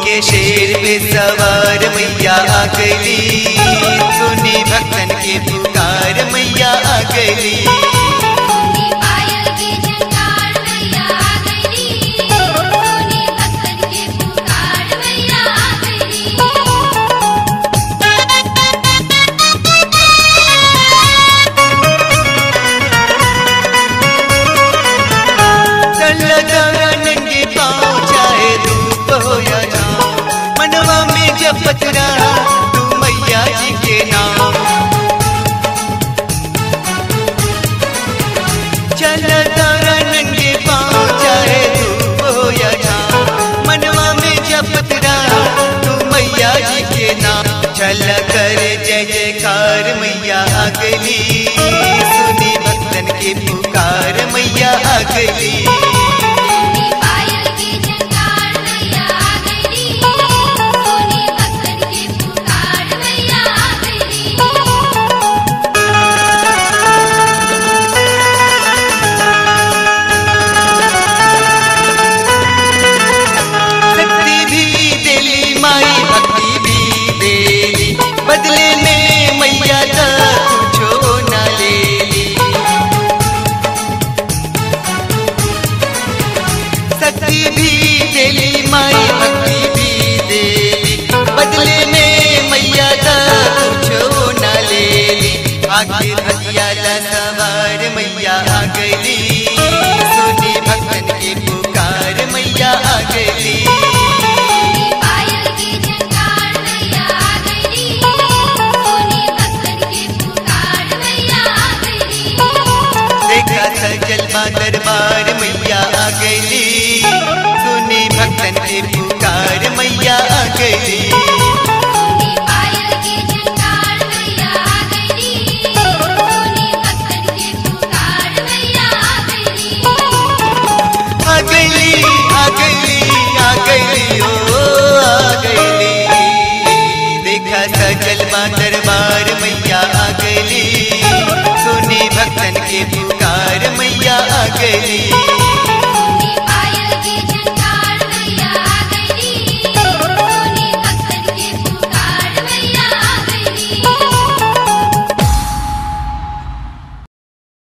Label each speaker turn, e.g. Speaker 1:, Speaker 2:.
Speaker 1: के शेर पे सवार मैया आ गली सुनी भक्तन के पुकार मैया आ गली
Speaker 2: सोनी पायल के झंकार मैया आ गई सोनी भक्तन के पुकार मैया आ गई
Speaker 1: चल गौरा नंगे पाँव चाहे धूप हो या छाँव मनवा में जपत रहा तू मैया जी के नाम चल गौरा नंगे पाँव चाहे धूप हो या छाँव मनवा में जपत रहा तू मैया जी के नाम चल कर जय जयकार मैया आ गली सुनी भक्तन के पुकार मैया आ गली
Speaker 2: सोनी पायल के झंकार मैया आ गई सोनी भक्तन के पुकार मैया आ गई
Speaker 1: शक्ति भी देली माई भक्ति भी देली बदले में मैया का कुछो न लेली शक्ति भी देली माई भक्ति भी देली बदले में मैया का कुछो न लेली आखिर हथियाला सवार मैया आ गली सुनी भक्तन के पुकार मैया आ गली
Speaker 2: सोनी पायल के झंकार मैया आ गई सोनी भक्तन के पुकार मैया आ गई
Speaker 1: देखा सजल बा दरबार मैया आ गई सुनी भक्तन के पुकार मैया आ गई